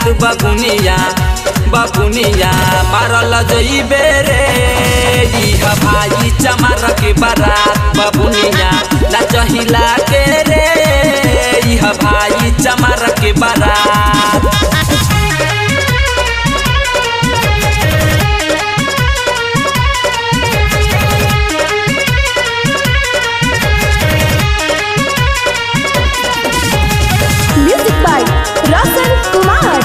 बबुनिया बबुनिया मारल जइबे रे इह भाई चमार के बारात बबुनिया नाचहिला के रे इह भाई चमार के बारात Music by Roshan Kumar.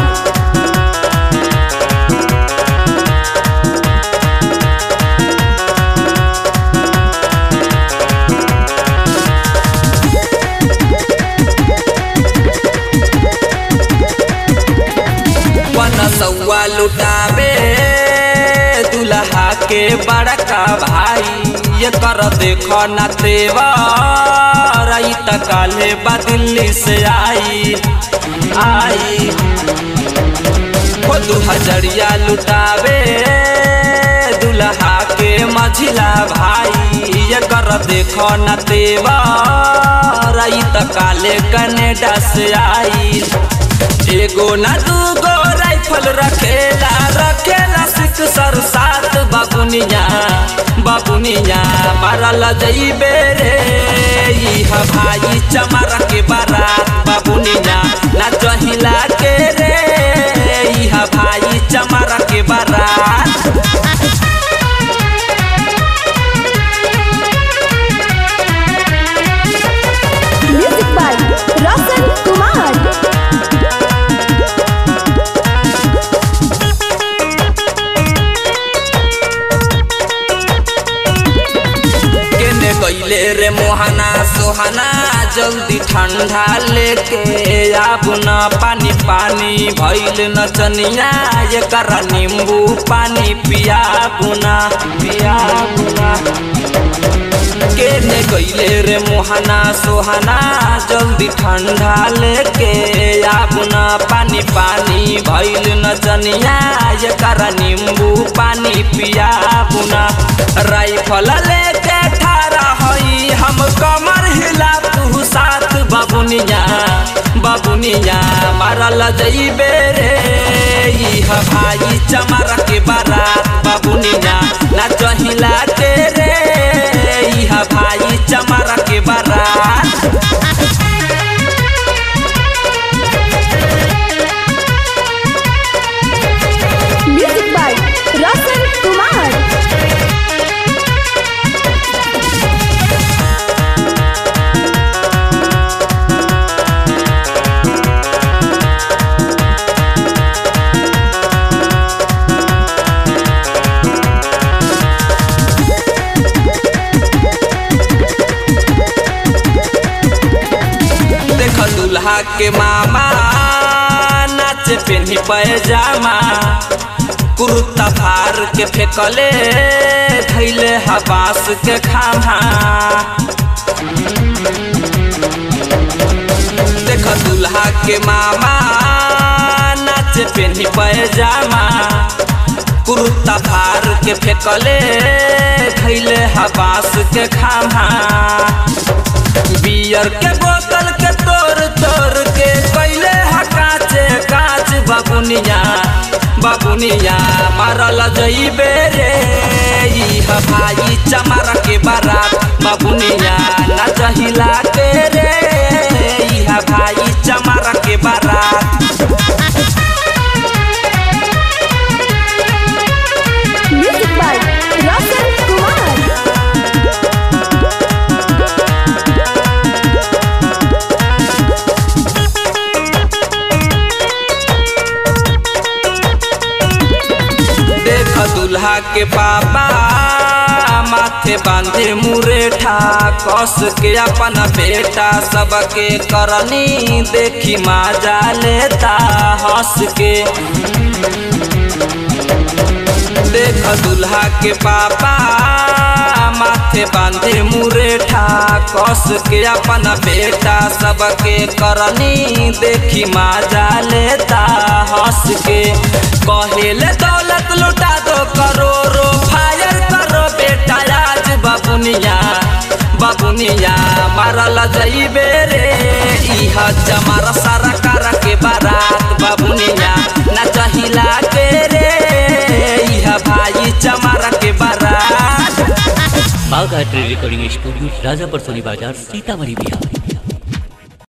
वन सौआ लुटावे दुल्हा के बड़का भाई ये कर देखो न तेवर आई त काले बा दिल्ली से आई आई वो दू हजरिया लुटावे दुल्हा के मझिला भाई ये कर देखो न तेवर आई त काले कनेडा से आई एगो ना दूगो राइफल रखेला रखेला सिख सर सात बाबुनिया बाबुनिया मारल जइबे रे इह भाई चमार के बारात बाबुनिया ना चहिला के रे इह भाई चमार के बारात Music by Roshan Kumar. केने गईले रे मोहना सोहना जल्दी ठंडा लेके आबू न पानी पानी भइल नचनिया एकर नींबू पानी पियाबू न पियाबू न केने गईले रे मोहना सोहना जल्दी ठंडा लेके आबू न पानी पानी भइल नचनिया एकर नींबू पानी पियाबू न राइफल लेके ठारा हई हम कमर हिला तू साथ बाबुनिया बाबुनिया मारल जइबे रे इह भाई चमार के बारात बाबुनिया नाचहिला के रे इह भाई चमार के बारात Music by Roshan Kumar. देख दुल्हा के मामा नाच पेन्ही पैजामा कुर्ता फार के फेंकले धैले हबास के खामा देख दुल्हा के मामा नाच पेन्ही पैजामा कुर्ता फार के फेंकले धैले हबास के खामा बियर के बोतल के तोड़ तोड़ के कैले हा काचे काच बाबुनिया बाबुनिया मारल जइबे रे इह भाई चमार के बारात बाबुनिया नाचहिला के रे इह भाई चमार के बारात Music by Roshan Kumar. देख दुल्हा के पापा माथे बांधे मुरेठा कस के अपन बेटा सबके करनी देखी माजा लेता हंस के देख दुल्हा के पापा माथे बांधे मुरेठा कस के अपन बेटा सबके करनी देखी माजा लेता हंस के कहेले दौलत लुटा दो करोड़ो फायर करो बेटा आज बाबुनिया बाबुनिया मारल जइबे रे इह चमार सारा कार के बारात बाबुनिया ना चहिला के रे इह भाई चमार के बारात Bagh art recording studio Rajapar Soni बाजार सीतामढ़ी बिहार